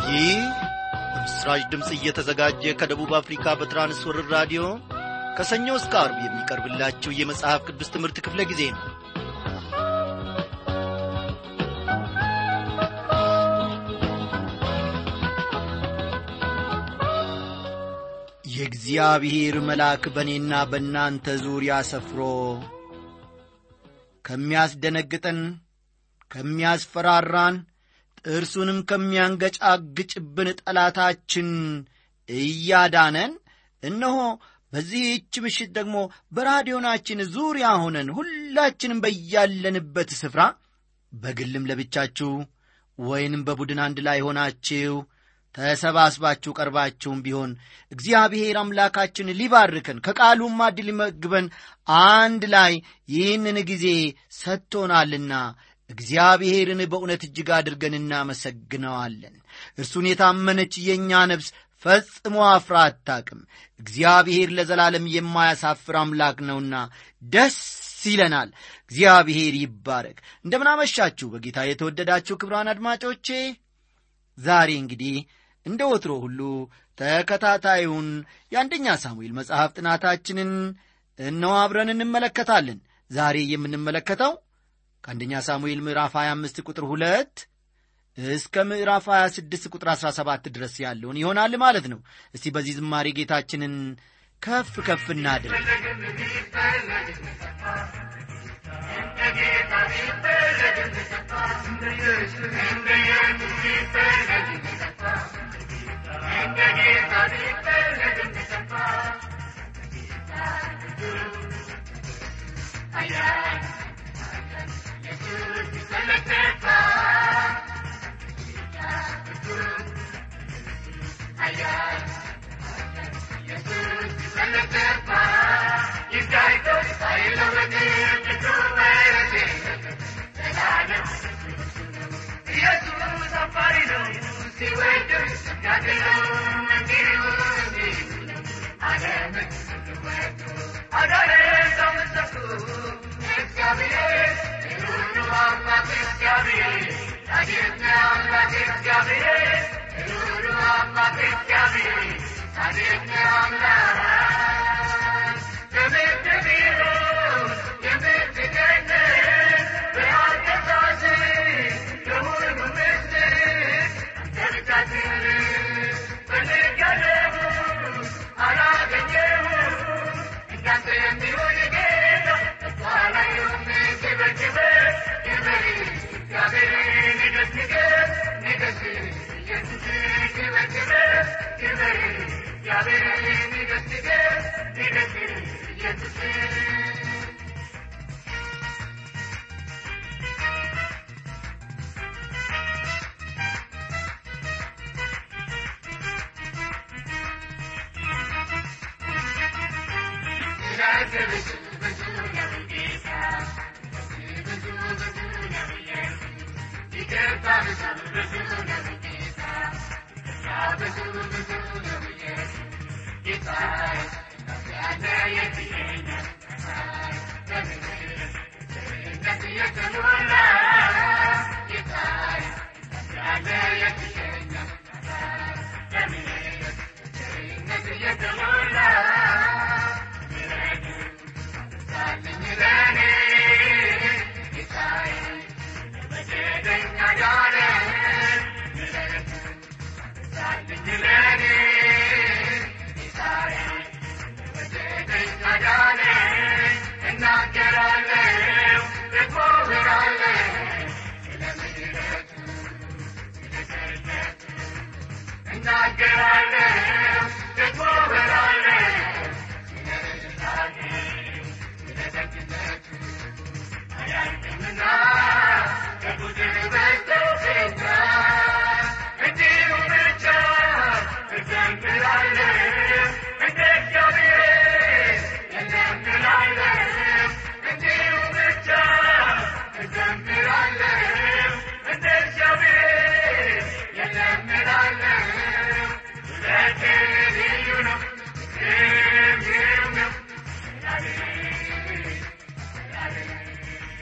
ይህ በምስራች ድምፅ እየተዘጋጀ ከደቡብ አፍሪካ በትራንስወርር ራዲዮ ከሰኞ እስከ አርብ የሚቀርብላችሁ የመጽሐፍ ቅዱስ ትምህርት ክፍለ ጊዜ ነው የእግዚአብሔር መልአክ በእኔና በእናንተ ዙሪያ ሰፍሮ ከሚያስደነግጠን ከሚያስፈራራን ጥርሱንም ከሚያንገጫግጭብን ጠላታችን እያዳነን እነሆ በዚህች ምሽት ደግሞ በራዲዮናችን ዙሪያ ሆነን ሁላችንም በያለንበት ስፍራ በግልም ለብቻችሁ ወይንም በቡድን አንድ ላይ ሆናችሁ ተሰባስባችሁ ቀርባችሁም ቢሆን እግዚአብሔር አምላካችን ሊባርከን ከቃሉም ማድ ሊመግበን አንድ ላይ ይህንን ጊዜ ሰጥቶናልና እግዚአብሔርን በእውነት እጅግ አድርገን እናመሰግነዋለን። እርሱን የታመነች የእኛ ነፍስ ፈጽሞ አፍራ አታቅም። እግዚአብሔር ለዘላለም የማያሳፍር አምላክ ነውና ደስ ይለናል። እግዚአብሔር ይባረክ። እንደምናመሻችሁ በጌታ የተወደዳችሁ ክብራን አድማጮቼ ዛሬ እንግዲህ እንደ ወትሮ ሁሉ ተከታታዩን የአንደኛ ሳሙኤል መጽሐፍ ጥናታችንን እነሆ አብረን እንመለከታለን። ዛሬ የምንመለከተው ከአንደኛ ሳሙኤል ምዕራፍ 25 ቁጥር 2 እስከ ምዕራፍ 26 ቁጥር 17 ድረስ ያለውን ይሆናል ማለት ነው። እስቲ በዚህ ዝማሬ ጌታችንን ከፍ ከፍ እናድርግ።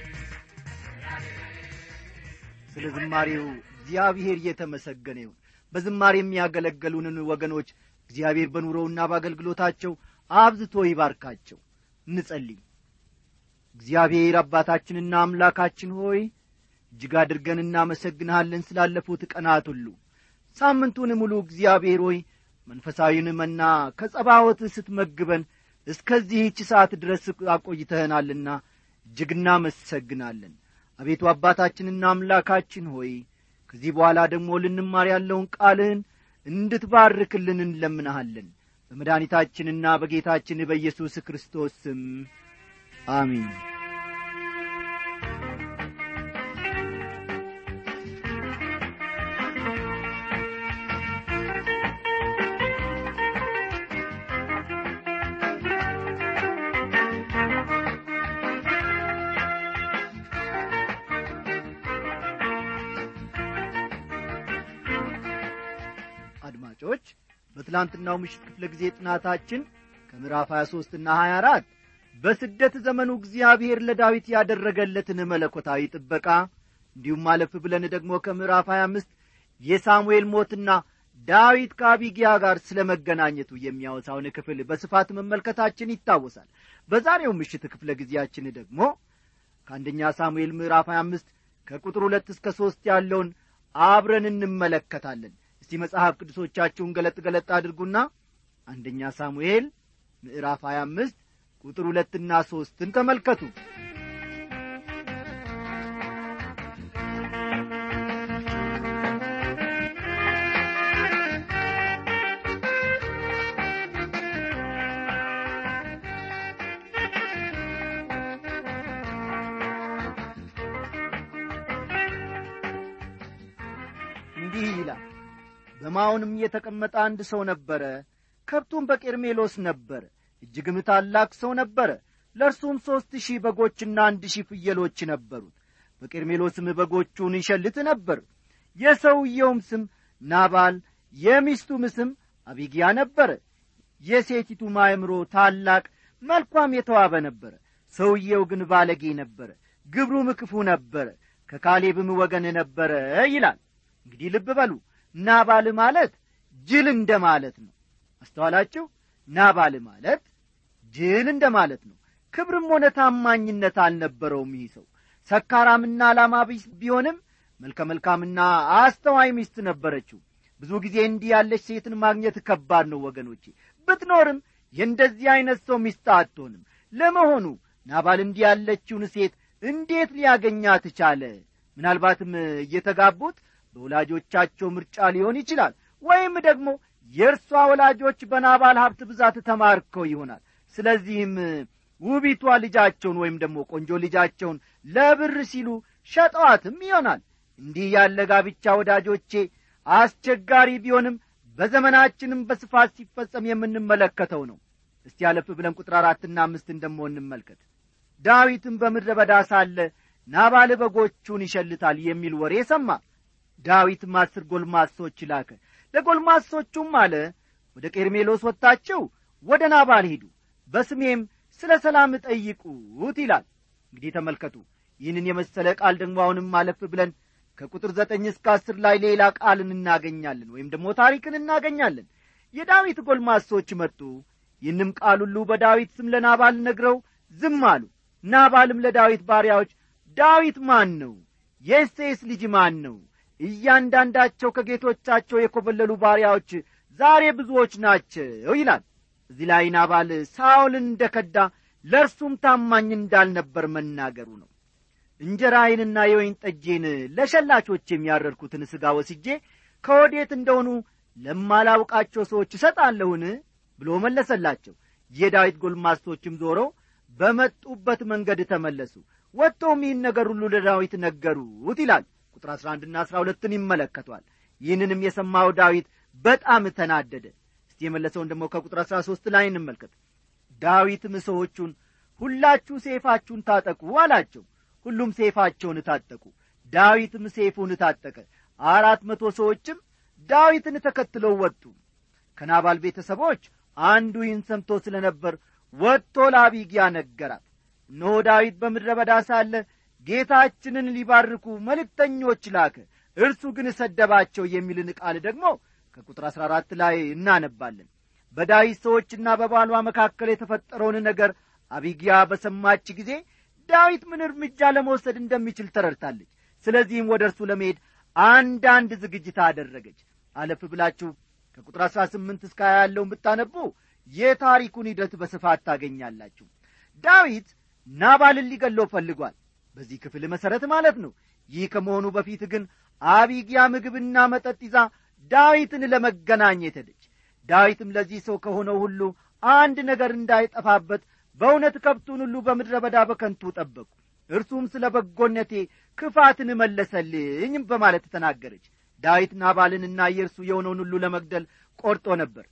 ስለ ዝማሬው እግዚአብሔር እየተመሰገነ ይሁን። በዝማር የሚያገለገሉንን ወገኖች እግዚአብሔር በኑሮውና በአገልግሎታቸው አብዝቶ ይባርካቸው እንጸልይ እግዚአብሔር አባታችንና አምላካችን ሆይ እጅግ አድርገን እናመሰግንሃለን ስላለፉት ቀናት ሁሉ ሳምንቱን ሙሉ እግዚአብሔር ሆይ መንፈሳዊን መና ከጸባወት ስትመግበን እስከዚህች ሰዓት ድረስ አቆይተህናልና እጅግ እናመሰግናለን አቤቱ አባታችንና አምላካችን ሆይ ከዚህ በኋላ ደግሞ ልንማር ያለውን ቃልህን እንድትባርክልን እንለምንሃለን በመድኃኒታችንና በጌታችን በኢየሱስ ክርስቶስ ስም አሚን አድማጮች በትላንትናው ምሽት ክፍለ ጊዜ ጥናታችን ከምዕራፍ 23 ና 24 በስደት ዘመኑ እግዚአብሔር ለዳዊት ያደረገለትን መለኮታዊ ጥበቃ እንዲሁም አለፍ ብለን ደግሞ ከምዕራፍ 25 የሳሙኤል ሞትና ዳዊት ከአቢጊያ ጋር ስለ መገናኘቱ የሚያወሳውን ክፍል በስፋት መመልከታችን ይታወሳል በዛሬው ምሽት ክፍለ ጊዜያችን ደግሞ ከአንደኛ ሳሙኤል ምዕራፍ 25 ከቁጥር ሁለት እስከ ሦስት ያለውን አብረን እንመለከታለን እስቲ መጽሐፍ ቅዱሶቻችሁን ገለጥ ገለጥ አድርጉና አንደኛ ሳሙኤል ምዕራፍ 25 ቁጥር ሁለትና ሦስትን ተመልከቱ እንዲህ ይላል በማውንም የተቀመጠ አንድ ሰው ነበረ ከብቱም በቄርሜሎስ ነበረ እጅግም ታላቅ ሰው ነበረ ለእርሱም ሦስት ሺህ በጎችና አንድ ሺህ ፍየሎች ነበሩት በቄርሜሎስም በጎቹን ይሸልት ነበር የሰውየውም ስም ናባል የሚስቱም ስም አቢጊያ ነበረ የሴቲቱ ማእምሮ ታላቅ መልኳም የተዋበ ነበረ ሰውየው ግን ባለጌ ነበረ ግብሩም ክፉ ነበረ ከካሌብም ወገን ነበረ ይላል እንግዲህ ልብ በሉ ናባል ማለት ጅል እንደ ማለት ነው አስተዋላችሁ ናባል ማለት ጅል እንደ ማለት ነው ክብርም ሆነ ታማኝነት አልነበረውም ይህ ሰው ሰካራምና ዓላማ ቢስ ቢሆንም መልከ መልካምና አስተዋይ ሚስት ነበረችው ብዙ ጊዜ እንዲህ ያለች ሴትን ማግኘት ከባድ ነው ወገኖቼ ብትኖርም የእንደዚህ ዐይነት ሰው ሚስት አትሆንም ለመሆኑ ናባል እንዲህ ያለችውን ሴት እንዴት ሊያገኛት ቻለ ምናልባትም እየተጋቡት በወላጆቻቸው ምርጫ ሊሆን ይችላል ወይም ደግሞ የእርሷ ወላጆች በናባል ሀብት ብዛት ተማርከው ይሆናል ስለዚህም ውቢቷ ልጃቸውን ወይም ደግሞ ቆንጆ ልጃቸውን ለብር ሲሉ ሸጠዋትም ይሆናል እንዲህ ያለ ጋብቻ ወዳጆቼ አስቸጋሪ ቢሆንም በዘመናችንም በስፋት ሲፈጸም የምንመለከተው ነው እስቲ ያለፍ ብለን ቁጥር አራትና አምስትን ደሞ እንመልከት ዳዊትም በምድረ በዳ ሳለ ናባል በጎቹን ይሸልታል የሚል ወሬ ሰማ ዳዊትም አስር ጎልማሶች ላከ ለጎልማሶቹም አለ ወደ ቄርሜሎስ ወጥታችሁ ወደ ናባል ሂዱ በስሜም ስለ ሰላም ጠይቁት ይላል እንግዲህ ተመልከቱ ይህንን የመሰለ ቃል ደግሞ አሁንም አለፍ ብለን ከቁጥር ዘጠኝ እስከ አስር ላይ ሌላ ቃልን እናገኛለን ወይም ደግሞ ታሪክን እናገኛለን የዳዊት ጎልማሶች መጡ ይህንም ቃል ሁሉ በዳዊት ስም ለናባል ነግረው ዝም አሉ ናባልም ለዳዊት ባሪያዎች ዳዊት ማን ነው የእሴይስ ልጅ ማን ነው እያንዳንዳቸው ከጌቶቻቸው የኰበለሉ ባሪያዎች ዛሬ ብዙዎች ናቸው ይላል እዚህ ላይ ናባል ሳውልን እንደ ከዳ ለእርሱም ታማኝ እንዳልነበር መናገሩ ነው እንጀራዬንና የወይን ጠጄን ለሸላቾች የሚያረድኩትን ሥጋ ወስጄ ከወዴት እንደሆኑ ለማላውቃቸው ሰዎች እሰጣለሁን ብሎ መለሰላቸው የዳዊት ጎልማሶችም ዞረው በመጡበት መንገድ ተመለሱ ወጥተውም ይህን ነገር ሁሉ ለዳዊት ነገሩት ይላል ቁጥር አሥራ አንድና አሥራ ሁለትን ይመለከቷል ይህንንም የሰማው ዳዊት በጣም ተናደደ እስቲ የመለሰውን ደግሞ ከቁጥር አሥራ ሦስት ላይ እንመልከት ዳዊትም ሰዎቹን ሁላችሁ ሴፋችሁን ታጠቁ አላቸው ሁሉም ሴፋቸውን ታጠቁ ዳዊትም ሴፉን ታጠቀ አራት መቶ ሰዎችም ዳዊትን ተከትለው ወጡ ከናባል ቤተሰቦች አንዱ ይህን ሰምቶ ስለ ነበር ወጥቶ ለአቢግያ ነገራት እነሆ ዳዊት በምድረ በዳ ሳለ ጌታችንን ሊባርኩ መልእክተኞች ላከ እርሱ ግን ሰደባቸው የሚልን ቃል ደግሞ ከቁጥር አሥራ አራት ላይ እናነባለን በዳዊት ሰዎችና በባሏ መካከል የተፈጠረውን ነገር አቢጊያ በሰማች ጊዜ ዳዊት ምን እርምጃ ለመውሰድ እንደሚችል ተረድታለች ስለዚህም ወደ እርሱ ለመሄድ አንዳንድ ዝግጅት አደረገች አለፍ ብላችሁ ከቁጥር አሥራ ስምንት እስከ ሀያ ያለውን ብታነቡ የታሪኩን ሂደት በስፋት ታገኛላችሁ ዳዊት ናባልን ሊገለው ፈልጓል በዚህ ክፍል መሠረት ማለት ነው ይህ ከመሆኑ በፊት ግን አቢጊያ ምግብና መጠጥ ይዛ ዳዊትን ለመገናኘት ሄደች ዳዊትም ለዚህ ሰው ከሆነው ሁሉ አንድ ነገር እንዳይጠፋበት በእውነት ከብቱን ሁሉ በምድረ በዳ በከንቱ ጠበቁ እርሱም ስለ በጎነቴ ክፋትን መለሰልኝ በማለት ተናገረች ዳዊት ናባልንና የእርሱ የሆነውን ሁሉ ለመግደል ቆርጦ ነበር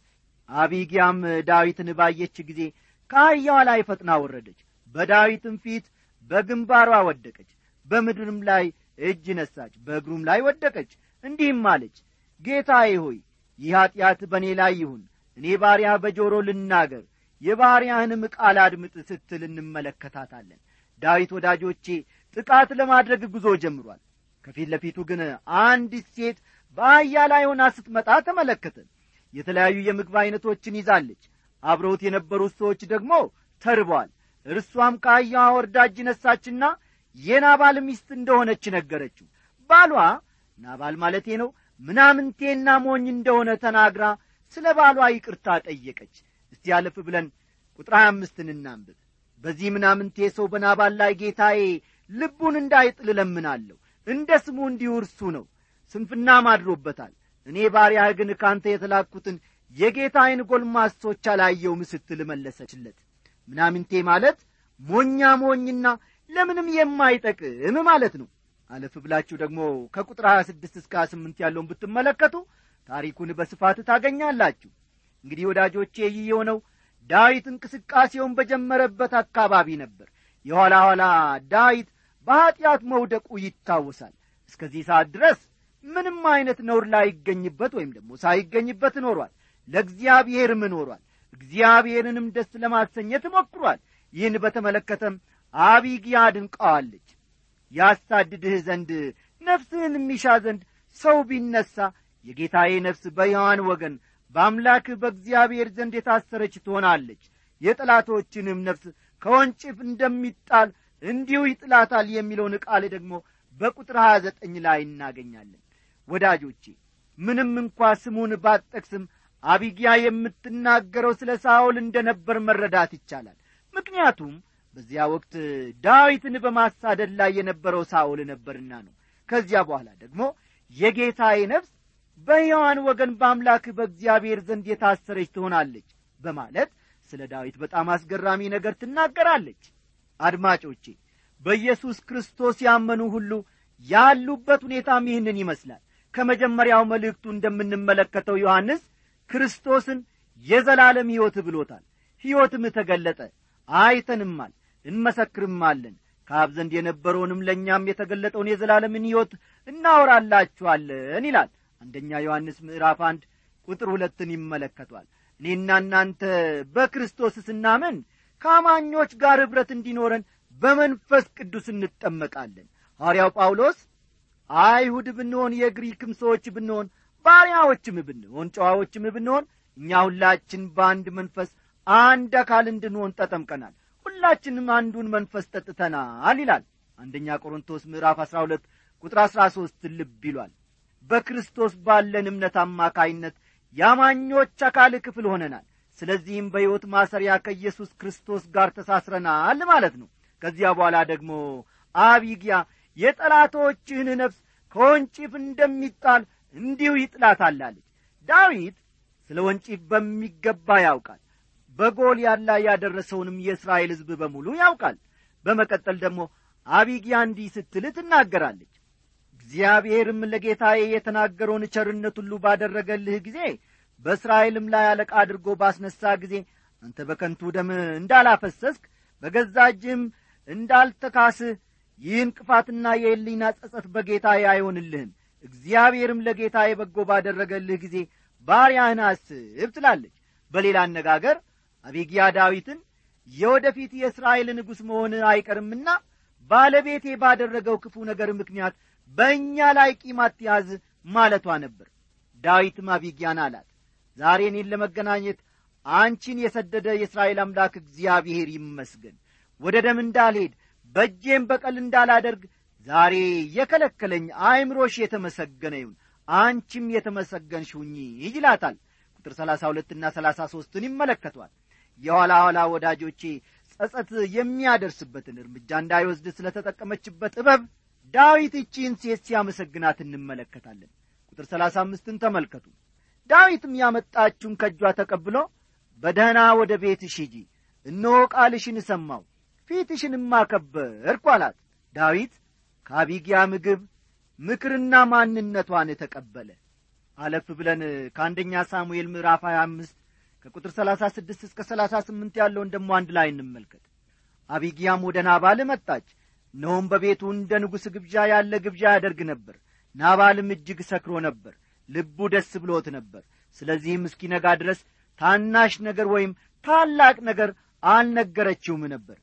አቢጊያም ዳዊትን ባየች ጊዜ ከአህያዋ ላይ ፈጥና ወረደች በዳዊትም ፊት በግንባሯ ወደቀች በምድርም ላይ እጅ ነሳች በእግሩም ላይ ወደቀች እንዲህም አለች ጌታዬ ሆይ ይህ ኀጢአት በእኔ ላይ ይሁን እኔ ባሪያ በጆሮ ልናገር የባሪያህንም ቃል አድምጥ ስትል እንመለከታታለን ዳዊት ወዳጆቼ ጥቃት ለማድረግ ጉዞ ጀምሯል ከፊት ለፊቱ ግን አንዲት ሴት በአህያ ላይ ሆና ስትመጣ ተመለከተ የተለያዩ የምግብ ዐይነቶችን ይዛለች አብረውት የነበሩት ሰዎች ደግሞ ተርበዋል እርሷም ከአህያዋ ወርዳ እጅ ነሳችና የናባል ሚስት እንደሆነች ነገረችው ባሏ ናባል ማለቴ ነው ምናምንቴና ሞኝ እንደሆነ ተናግራ ስለ ባሏ ይቅርታ ጠየቀች እስቲ ያለፍ ብለን ቁጥር ሀያ አምስትን እናንብብ በዚህ ምናምንቴ ሰው በናባል ላይ ጌታዬ ልቡን እንዳይጥል እለምናለሁ እንደ ስሙ እንዲሁ እርሱ ነው ስንፍናም አድሮበታል እኔ ባሪያህ ግን ካንተ የተላኩትን የጌታዬን ጐልማሶች አላየውም ስትል መለሰችለት ምናምንቴ ማለት ሞኛ ሞኝና ለምንም የማይጠቅም ማለት ነው አለፍ ብላችሁ ደግሞ ከቁጥር 26 እስከ 28 ያለውን ብትመለከቱ ታሪኩን በስፋት ታገኛላችሁ እንግዲህ ወዳጆቼ ይህ የሆነው ዳዊት እንቅስቃሴውን በጀመረበት አካባቢ ነበር የኋላ ኋላ ዳዊት በኀጢአት መውደቁ ይታወሳል እስከዚህ ሰዓት ድረስ ምንም አይነት ነውር ላይገኝበት ወይም ደግሞ ሳይገኝበት ኖሯል ለእግዚአብሔርም ኖሯል እግዚአብሔርንም ደስ ለማሰኘት ሞክሯል ይህን በተመለከተም አቢግያ አድንቀዋለች ያሳድድህ ዘንድ ነፍስህን የሚሻ ዘንድ ሰው ቢነሣ የጌታዬ ነፍስ በሕያዋን ወገን በአምላክህ በእግዚአብሔር ዘንድ የታሰረች ትሆናለች የጠላቶችንም ነፍስ ከወንጭፍ እንደሚጣል እንዲሁ ይጥላታል የሚለውን ቃል ደግሞ በቁጥር ሀያ ዘጠኝ ላይ እናገኛለን ወዳጆቼ ምንም እንኳ ስሙን ባጠቅስም አቢጊያ የምትናገረው ስለ ሳውል እንደ ነበር መረዳት ይቻላል ምክንያቱም በዚያ ወቅት ዳዊትን በማሳደድ ላይ የነበረው ሳውል ነበርና ነው ከዚያ በኋላ ደግሞ የጌታዬ ነፍስ በሕያዋን ወገን በአምላክ በእግዚአብሔር ዘንድ የታሰረች ትሆናለች በማለት ስለ ዳዊት በጣም አስገራሚ ነገር ትናገራለች አድማጮቼ በኢየሱስ ክርስቶስ ያመኑ ሁሉ ያሉበት ሁኔታም ይህንን ይመስላል ከመጀመሪያው መልእክቱ እንደምንመለከተው ዮሐንስ ክርስቶስን የዘላለም ሕይወት ብሎታል ሕይወትም ተገለጠ አይተንማል እንመሰክርማለን ከአብ ዘንድ የነበረውንም ለእኛም የተገለጠውን የዘላለምን ሕይወት እናወራላችኋለን ይላል አንደኛ ዮሐንስ ምዕራፍ አንድ ቁጥር ሁለትን ይመለከቷል እኔና እናንተ በክርስቶስ ስናምን ከአማኞች ጋር ኅብረት እንዲኖረን በመንፈስ ቅዱስ እንጠመቃለን ሐዋርያው ጳውሎስ አይሁድ ብንሆን የግሪክም ሰዎች ብንሆን ባሪያዎችም ብንሆን ጨዋዎችም ብንሆን እኛ ሁላችን በአንድ መንፈስ አንድ አካል እንድንሆን ተጠምቀናል ሁላችንም አንዱን መንፈስ ጠጥተናል ይላል አንደኛ ቆሮንቶስ ምዕራፍ አሥራ ሁለት ቁጥር አሥራ ሦስት ልብ ይሏል በክርስቶስ ባለን እምነት አማካይነት የአማኞች አካል ክፍል ሆነናል ስለዚህም በሕይወት ማሰሪያ ከኢየሱስ ክርስቶስ ጋር ተሳስረናል ማለት ነው ከዚያ በኋላ ደግሞ አቢግያ የጠላቶችህን ነፍስ ከወንጪፍ እንደሚጣል እንዲሁ ይጥላታላለች ዳዊት ስለ ወንጪፍ በሚገባ ያውቃል በጎልያድ ላይ ያደረሰውንም የእስራኤል ሕዝብ በሙሉ ያውቃል በመቀጠል ደግሞ አቢግያ እንዲህ ስትል ትናገራለች እግዚአብሔርም ለጌታዬ የተናገረውን ቸርነት ሁሉ ባደረገልህ ጊዜ በእስራኤልም ላይ አለቃ አድርጎ ባስነሳ ጊዜ አንተ በከንቱ ደም እንዳላፈሰስክ በገዛ እጅህም እንዳልተካስህ ይህ እንቅፋትና የሕሊና ጸጸት በጌታዬ አይሆንልህም እግዚአብሔርም ለጌታዬ በጎ ባደረገልህ ጊዜ ባሪያህን አስብ ትላለች በሌላ አነጋገር አቤጊያ ዳዊትን የወደፊት የእስራኤል ንጉሥ መሆን አይቀርምና ባለቤቴ ባደረገው ክፉ ነገር ምክንያት በእኛ ላይ ቂም አትያዝ ማለቷ ነበር ዳዊትም አቢጊያን አላት ዛሬ እኔን ለመገናኘት አንቺን የሰደደ የእስራኤል አምላክ እግዚአብሔር ይመስገን ወደ ደም እንዳልሄድ በእጄም በቀል እንዳላደርግ ዛሬ የከለከለኝ አእምሮሽ የተመሰገነ ይሁን አንቺም የተመሰገንሽ ሁኚ ይላታል ቁጥር ሰላሳ ሁለትና ሰላሳ ሦስትን ይመለከቷል የኋላ ኋላ ወዳጆቼ ጸጸት የሚያደርስበትን እርምጃ እንዳይወስድ ስለ ተጠቀመችበት ጥበብ ዳዊት እቺን ሴት ሲያመሰግናት እንመለከታለን ቁጥር ሰላሳ አምስትን ተመልከቱ ዳዊትም ያመጣችውን ከእጇ ተቀብሎ በደህና ወደ ቤትሽ ሂጂ እነሆ ቃልሽን ሰማው ፊትሽንም አከበርኩ አላት ዳዊት ከአቢጊያ ምግብ ምክርና ማንነቷን ተቀበለ አለፍ ብለን ከአንደኛ ሳሙኤል ምዕራፍ 25 ከቁጥር 36 እስከ 38 ያለውን ደሞ አንድ ላይ እንመልከት አቢጊያም ወደ ናባል መጣች እነሆም በቤቱ እንደ ንጉሥ ግብዣ ያለ ግብዣ ያደርግ ነበር ናባልም እጅግ ሰክሮ ነበር ልቡ ደስ ብሎት ነበር ስለዚህም እስኪነጋ ድረስ ታናሽ ነገር ወይም ታላቅ ነገር አልነገረችውም ነበር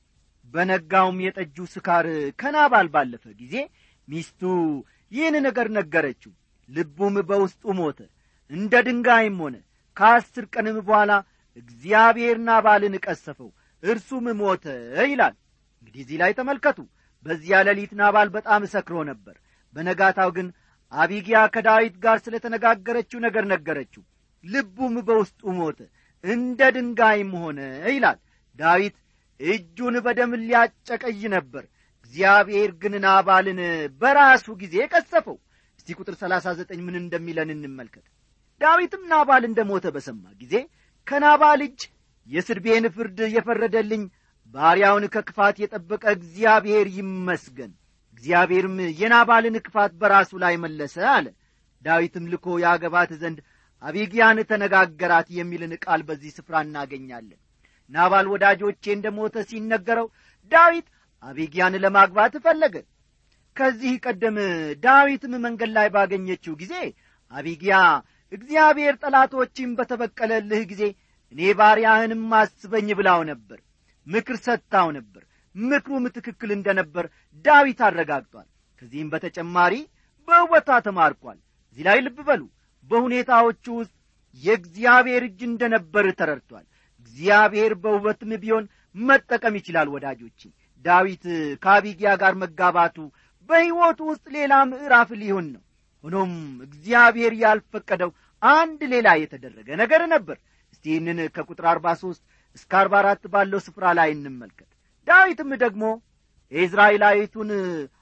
በነጋውም የጠጁ ስካር ከናባል ባለፈ ጊዜ ሚስቱ ይህን ነገር ነገረችው ልቡም በውስጡ ሞተ እንደ ድንጋይም ሆነ ከአስር ቀንም በኋላ እግዚአብሔር ናባልን ቀሰፈው እርሱም ሞተ ይላል እንግዲህ እዚህ ላይ ተመልከቱ በዚያ ሌሊት ናባል በጣም ሰክሮ ነበር በነጋታው ግን አቢጊያ ከዳዊት ጋር ስለ ተነጋገረችው ነገር ነገረችው ልቡም በውስጡ ሞተ እንደ ድንጋይም ሆነ ይላል ዳዊት እጁን በደም ሊያጨቀይ ነበር እግዚአብሔር ግን ናባልን በራሱ ጊዜ ቀሰፈው እስቲ ቁጥር ሰላሳ ዘጠኝ ምን እንደሚለን እንመልከት ዳዊትም ናባል እንደ ሞተ በሰማ ጊዜ ከናባል እጅ የስድቤን ፍርድ የፈረደልኝ ባሪያውን ከክፋት የጠበቀ እግዚአብሔር ይመስገን እግዚአብሔርም የናባልን ክፋት በራሱ ላይ መለሰ አለ ዳዊትም ልኮ ያገባት ዘንድ አቢጊያን ተነጋገራት የሚልን ቃል በዚህ ስፍራ እናገኛለን ናባል ወዳጆቼ እንደ ሞተ ሲነገረው ዳዊት አቢጊያን ለማግባት ፈለገ ከዚህ ቀደም ዳዊትም መንገድ ላይ ባገኘችው ጊዜ አቢጊያ እግዚአብሔር ጠላቶችን በተበቀለልህ ጊዜ እኔ ባሪያህንም አስበኝ ብላው ነበር ምክር ሰጥታው ነበር ምክሩም ትክክል እንደ ነበር ዳዊት አረጋግጧል ከዚህም በተጨማሪ በውበቷ ተማርኳል እዚህ ላይ ልብ በሉ በሁኔታዎቹ ውስጥ የእግዚአብሔር እጅ እንደ ነበር ተረድቷል እግዚአብሔር በውበትም ቢሆን መጠቀም ይችላል ወዳጆቼ ዳዊት ከአቢጊያ ጋር መጋባቱ በሕይወቱ ውስጥ ሌላ ምዕራፍ ሊሆን ነው ሆኖም እግዚአብሔር ያልፈቀደው አንድ ሌላ የተደረገ ነገር ነበር እስቲ ይህንን ከቁጥር አርባ ሦስት እስከ አርባ አራት ባለው ስፍራ ላይ እንመልከት ዳዊትም ደግሞ የእዝራኤላዊቱን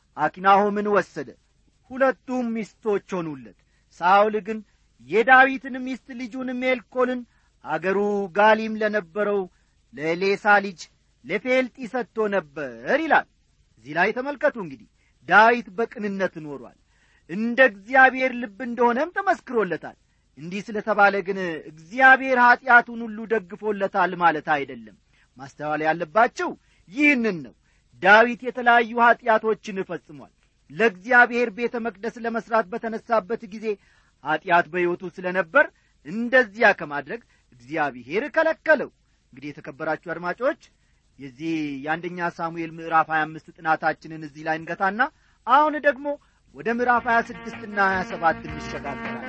አኪናሆምን ወሰደ ሁለቱም ሚስቶች ሆኑለት ሳውል ግን የዳዊትን ሚስት ልጁን ሜልኮልን አገሩ ጋሊም ለነበረው ለሌሳ ልጅ ለፌልጢ ሰጥቶ ነበር ይላል እዚህ ላይ ተመልከቱ እንግዲህ ዳዊት በቅንነት ኖሯል እንደ እግዚአብሔር ልብ እንደሆነም ተመስክሮለታል እንዲህ ስለ ተባለ ግን እግዚአብሔር ኀጢአቱን ሁሉ ደግፎለታል ማለት አይደለም ማስተዋል ያለባቸው ይህንን ነው ዳዊት የተለያዩ ኀጢአቶችን ፈጽሟል ለእግዚአብሔር ቤተ መቅደስ ለመሥራት በተነሳበት ጊዜ ኀጢአት በሕይወቱ ስለ ነበር እንደዚያ ከማድረግ እግዚአብሔር ከለከለው እንግዲህ የተከበራችሁ አድማጮች የዚህ የአንደኛ ሳሙኤል ምዕራፍ 25 ጥናታችንን እዚህ ላይ እንገታና አሁን ደግሞ ወደ ምዕራፍ 26 ና 27 እንሸጋገራለን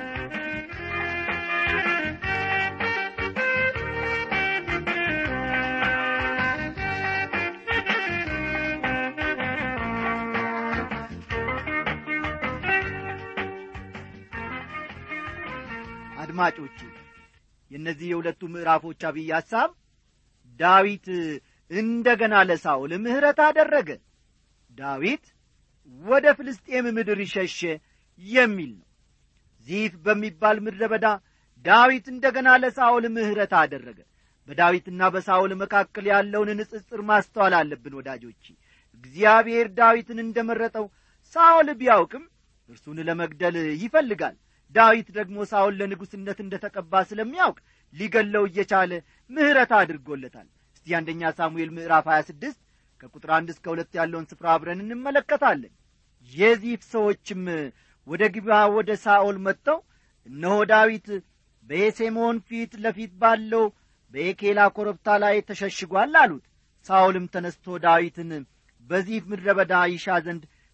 አድማጮቼ የእነዚህ የሁለቱ ምዕራፎች አብይ ሐሳብ ዳዊት እንደ ገና ለሳውል ምሕረት አደረገ ዳዊት ወደ ፍልስጤም ምድር ሸሸ የሚል ነው ዚፍ በሚባል ምድረ በዳ ዳዊት እንደ ገና ለሳውል ምሕረት አደረገ በዳዊትና በሳውል መካከል ያለውን ንጽጽር ማስተዋል አለብን ወዳጆቼ እግዚአብሔር ዳዊትን እንደ መረጠው ሳውል ቢያውቅም እርሱን ለመግደል ይፈልጋል ዳዊት ደግሞ ሳውል ለንጉሥነት እንደ ተቀባ ስለሚያውቅ ሊገለው እየቻለ ምሕረት አድርጎለታል እስቲ አንደኛ ሳሙኤል ምዕራፍ 26 ከቁጥር አንድ እስከ ሁለት ያለውን ስፍራ አብረን እንመለከታለን የዚፍ ሰዎችም ወደ ግባ ወደ ሳኦል መጥተው እነሆ ዳዊት በየሴሞን ፊት ለፊት ባለው በኤኬላ ኮረብታ ላይ ተሸሽጓል አሉት ሳኦልም ተነስቶ ዳዊትን በዚፍ ምድረ በዳ ይሻ ዘንድ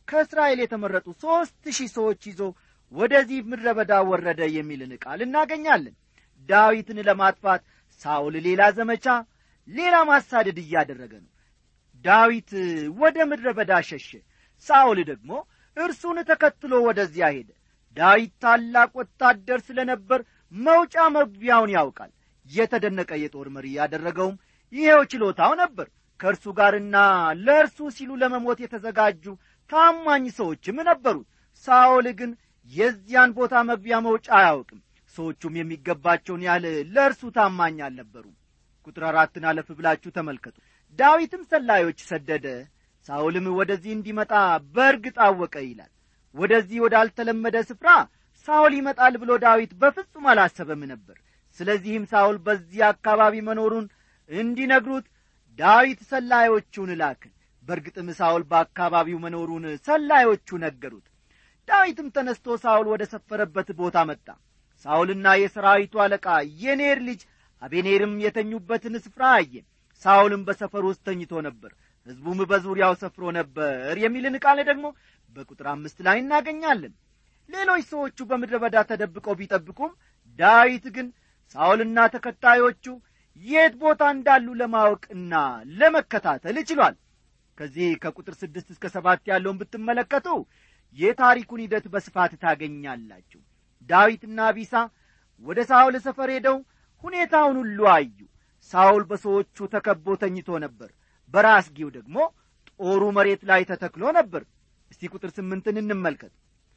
ከእስራኤል የተመረጡ ሦስት ሺህ ሰዎች ይዞ ወደዚህ ምድረ በዳ ወረደ የሚልን ቃል እናገኛለን ዳዊትን ለማጥፋት ሳውል ሌላ ዘመቻ ሌላ ማሳደድ እያደረገ ነው ዳዊት ወደ ምድረ በዳ ሸሸ ሳውል ደግሞ እርሱን ተከትሎ ወደዚያ ሄደ ዳዊት ታላቅ ወታደር ስለ ነበር መውጫ መግቢያውን ያውቃል የተደነቀ የጦር መሪ ያደረገውም ይሄው ችሎታው ነበር ከእርሱ ጋርና ለእርሱ ሲሉ ለመሞት የተዘጋጁ ታማኝ ሰዎችም ነበሩት ሳኦል ግን የዚያን ቦታ መግቢያ መውጫ አያውቅም ሰዎቹም የሚገባቸውን ያህል ለእርሱ ታማኝ አልነበሩም ቁጥር አራትን አለፍ ብላችሁ ተመልከቱ ዳዊትም ሰላዮች ሰደደ ሳኦልም ወደዚህ እንዲመጣ በእርግጥ አወቀ ይላል ወደዚህ ወዳልተለመደ ስፍራ ሳኦል ይመጣል ብሎ ዳዊት በፍጹም አላሰበም ነበር ስለዚህም ሳኦል በዚህ አካባቢ መኖሩን እንዲነግሩት ዳዊት ሰላዮቹን ላክ በእርግጥም ሳኦል በአካባቢው መኖሩን ሰላዮቹ ነገሩት ዳዊትም ተነስቶ ሳኦል ወደ ሰፈረበት ቦታ መጣ ሳኦልና የሰራዊቱ አለቃ የኔር ልጅ አቤኔርም የተኙበትን ስፍራ አየ ሳኦልም በሰፈር ውስጥ ተኝቶ ነበር ሕዝቡም በዙሪያው ሰፍሮ ነበር የሚልን ቃል ደግሞ በቁጥር አምስት ላይ እናገኛለን ሌሎች ሰዎቹ በምድረ በዳ ተደብቀው ቢጠብቁም ዳዊት ግን ሳኦልና ተከታዮቹ የት ቦታ እንዳሉ ለማወቅና ለመከታተል ችሏል ከዚህ ከቁጥር ስድስት እስከ ሰባት ያለውን ብትመለከቱ የታሪኩን ሂደት በስፋት ታገኛላችሁ ዳዊትና ቢሳ ወደ ሳውል ሰፈር ሄደው ሁኔታውን ሁሉ አዩ ሳውል በሰዎቹ ተከቦ ተኝቶ ነበር በራስጌው ደግሞ ጦሩ መሬት ላይ ተተክሎ ነበር እስቲ ቁጥር ስምንትን እንመልከት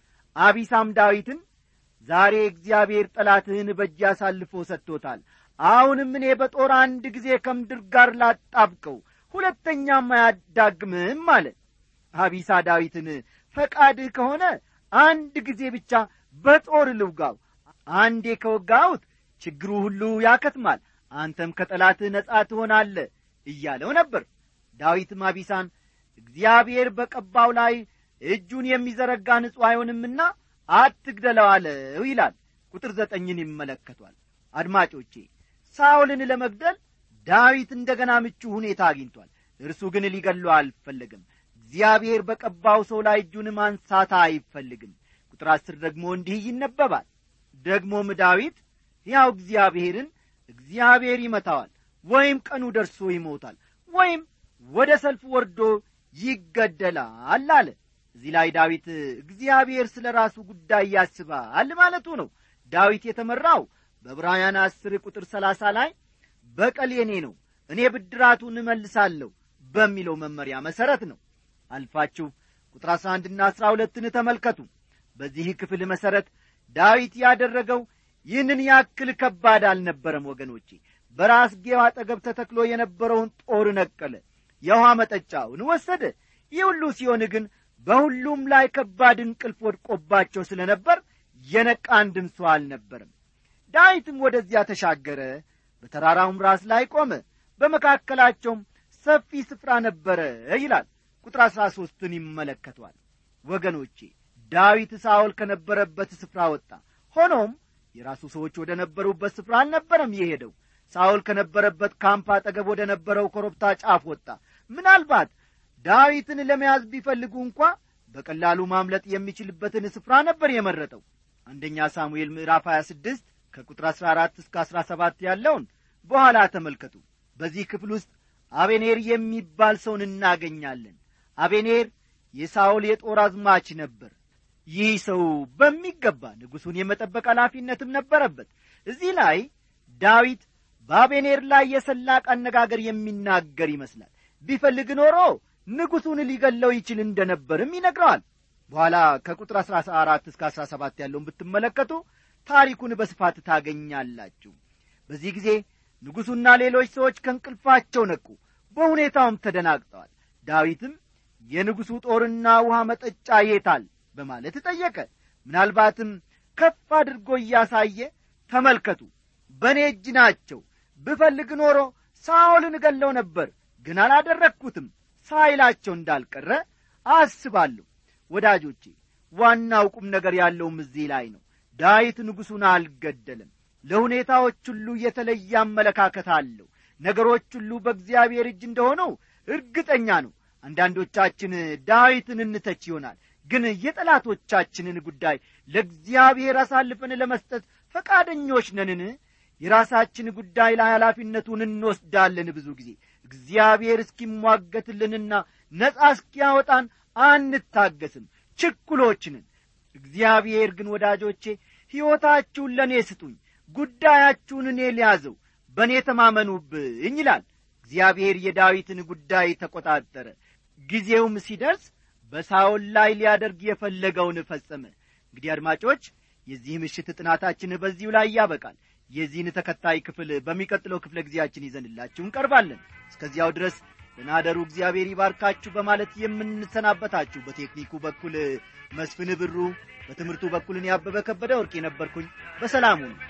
አቢሳም ዳዊትን ዛሬ እግዚአብሔር ጠላትህን በእጅ አሳልፎ ሰጥቶታል አሁንም እኔ በጦር አንድ ጊዜ ከምድር ጋር ላጣብቀው ሁለተኛም አያዳግምም አለ አቢሳ ዳዊትን ፈቃድህ ከሆነ አንድ ጊዜ ብቻ በጦር ልውጋው አንዴ ከወጋሁት ችግሩ ሁሉ ያከትማል አንተም ከጠላትህ ነጻ ትሆናለ እያለው ነበር ዳዊትም አቢሳን እግዚአብሔር በቀባው ላይ እጁን የሚዘረጋ ንጹሕ አይሆንምና አትግደለው አለው ይላል ቁጥር ዘጠኝን ይመለከቷል አድማጮቼ ሳውልን ለመግደል ዳዊት እንደ ገና ምቹ ሁኔታ አግኝቷል እርሱ ግን ሊገለው አልፈለግም እግዚአብሔር በቀባው ሰው ላይ እጁን ማንሳት አይፈልግም ቁጥር አስር ደግሞ እንዲህ ይነበባል ደግሞም ዳዊት ሕያው እግዚአብሔርን እግዚአብሔር ይመታዋል ወይም ቀኑ ደርሶ ይሞታል ወይም ወደ ሰልፍ ወርዶ ይገደላል አለ እዚህ ላይ ዳዊት እግዚአብሔር ስለ ራሱ ጉዳይ ያስባል ማለቱ ነው ዳዊት የተመራው በዕብራውያን አስር ቁጥር ሰላሳ ላይ በቀል የኔ ነው እኔ ብድራቱን እመልሳለሁ በሚለው መመሪያ መሠረት ነው አልፋችሁ ቁጥር አሥራ አንድና አሥራ ሁለትን ተመልከቱ በዚህ ክፍል መሠረት ዳዊት ያደረገው ይህንን ያክል ከባድ አልነበረም ወገኖቼ በራስጌው አጠገብ ተተክሎ የነበረውን ጦር ነቀለ የውሃ መጠጫውን ወሰደ ይህ ሁሉ ሲሆን ግን በሁሉም ላይ ከባድ እንቅልፍ ወድቆባቸው ስለ ነበር የነቃ አንድም ሰው አልነበርም ዳዊትም ወደዚያ ተሻገረ በተራራውም ራስ ላይ ቆመ በመካከላቸውም ሰፊ ስፍራ ነበረ ይላል ቁጥር አሥራ ሦስትን ይመለከቷል ወገኖቼ ዳዊት ሳኦል ከነበረበት ስፍራ ወጣ ሆኖም የራሱ ሰዎች ወደ ነበሩበት ስፍራ አልነበረም የሄደው ሳኦል ከነበረበት ካምፕ አጠገብ ወደ ነበረው ኮረብታ ጫፍ ወጣ ምናልባት ዳዊትን ለመያዝ ቢፈልጉ እንኳ በቀላሉ ማምለጥ የሚችልበትን ስፍራ ነበር የመረጠው አንደኛ ሳሙኤል ምዕራፍ 26 ከቁጥር 14 እስከ 17 ያለውን በኋላ ተመልከቱ በዚህ ክፍል ውስጥ አቤኔር የሚባል ሰውን እናገኛለን አቤኔር የሳኦል የጦር አዝማች ነበር ይህ ሰው በሚገባ ንጉሡን የመጠበቅ ኃላፊነትም ነበረበት እዚህ ላይ ዳዊት በአቤኔር ላይ የሰላቅ አነጋገር የሚናገር ይመስላል ቢፈልግ ኖሮ ንጉሡን ሊገለው ይችል እንደነበርም ይነግረዋል በኋላ ከቁጥር አሥራ አራት እስከ አሥራ ሰባት ያለውን ብትመለከቱ ታሪኩን በስፋት ታገኛላችሁ በዚህ ጊዜ ንጉሡና ሌሎች ሰዎች ከእንቅልፋቸው ነቁ በሁኔታውም ተደናግጠዋል ዳዊትም የንጉሡ ጦርና ውሃ መጠጫ የታል በማለት ጠየቀ ምናልባትም ከፍ አድርጎ እያሳየ ተመልከቱ በእኔ እጅ ናቸው ብፈልግ ኖሮ ሳኦልን እገለው ነበር ግን አላደረግኩትም ሳይላቸው እንዳልቀረ አስባለሁ ወዳጆቼ ዋናው ቁም ነገር ያለውም እዚህ ላይ ነው ዳዊት ንጉሡን አልገደለም ለሁኔታዎች ሁሉ የተለየ አመለካከት አለው ነገሮች ሁሉ በእግዚአብሔር እጅ እንደሆኑ እርግጠኛ ነው አንዳንዶቻችን ዳዊትን እንተች ይሆናል ግን የጠላቶቻችንን ጉዳይ ለእግዚአብሔር አሳልፈን ለመስጠት ፈቃደኞች ነንን የራሳችን ጉዳይ ላይ ኃላፊነቱን እንወስዳለን ብዙ ጊዜ እግዚአብሔር እስኪሟገትልንና ነጻ እስኪያወጣን አንታገስም ችኩሎችንን እግዚአብሔር ግን ወዳጆቼ ሕይወታችሁን ለእኔ ስጡኝ ጉዳያችሁን እኔ ሊያዘው በእኔ ተማመኑብኝ ይላል እግዚአብሔር የዳዊትን ጉዳይ ተቈጣጠረ ጊዜውም ሲደርስ በሳውል ላይ ሊያደርግ የፈለገውን ፈጸመ እንግዲህ አድማጮች የዚህ ምሽት ጥናታችን በዚሁ ላይ ያበቃል የዚህን ተከታይ ክፍል በሚቀጥለው ክፍለ ጊዜያችን ይዘንላችሁ እንቀርባለን እስከዚያው ድረስ ደናደሩ እግዚአብሔር ይባርካችሁ በማለት የምንሰናበታችሁ በቴክኒኩ በኩል መስፍን ብሩ በትምህርቱ በኩልን ያበበ ከበደ ወርቅ የነበርኩኝ በሰላሙ ነው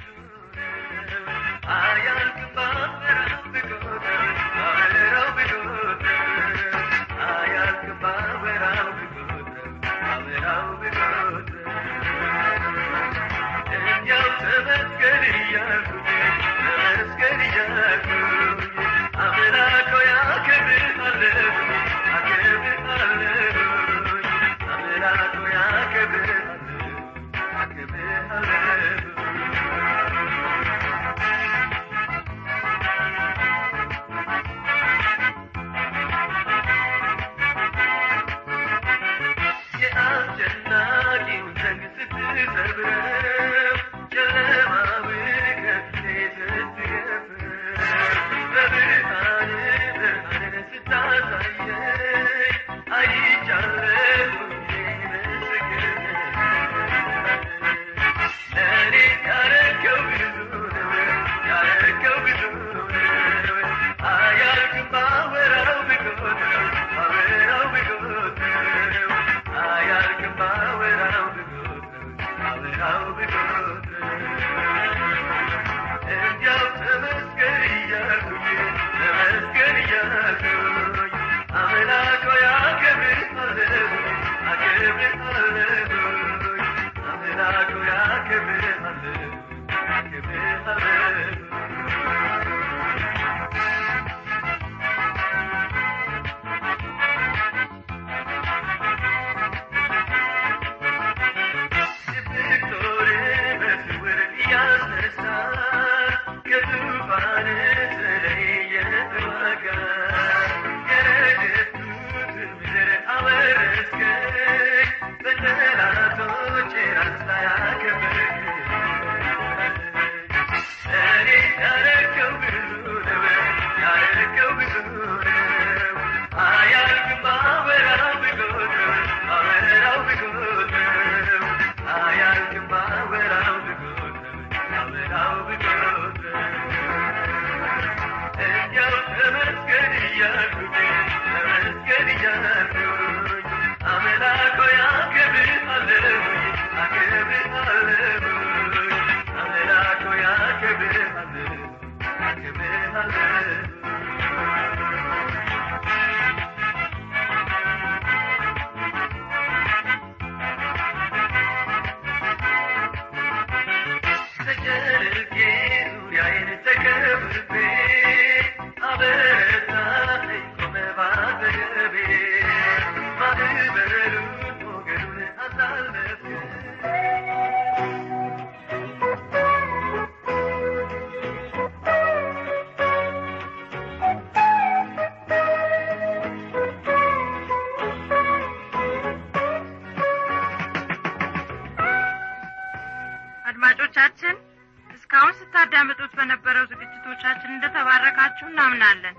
አድማጮቻችን እስካሁን ስታዳምጡት በነበረው ዝግጅቶቻችን እንደተባረካችሁ እናምናለን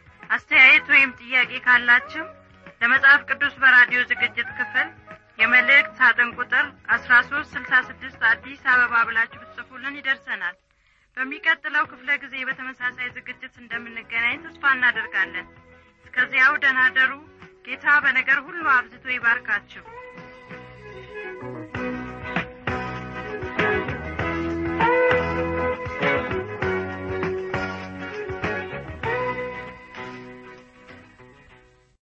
አስተያየት ወይም ጥያቄ ካላችሁ ለመጽሐፍ ቅዱስ በራዲዮ ዝግጅት ክፍል የመልእክት ሳጥን ቁጥር አስራ ሶስት ስልሳ ስድስት አዲስ አበባ ብላችሁ ብትጽፉልን ይደርሰናል በሚቀጥለው ክፍለ ጊዜ በተመሳሳይ ዝግጅት እንደምንገናኝ ተስፋ እናደርጋለን እስከዚያው ደናደሩ ጌታ በነገር ሁሉ አብዝቶ ይባርካችሁ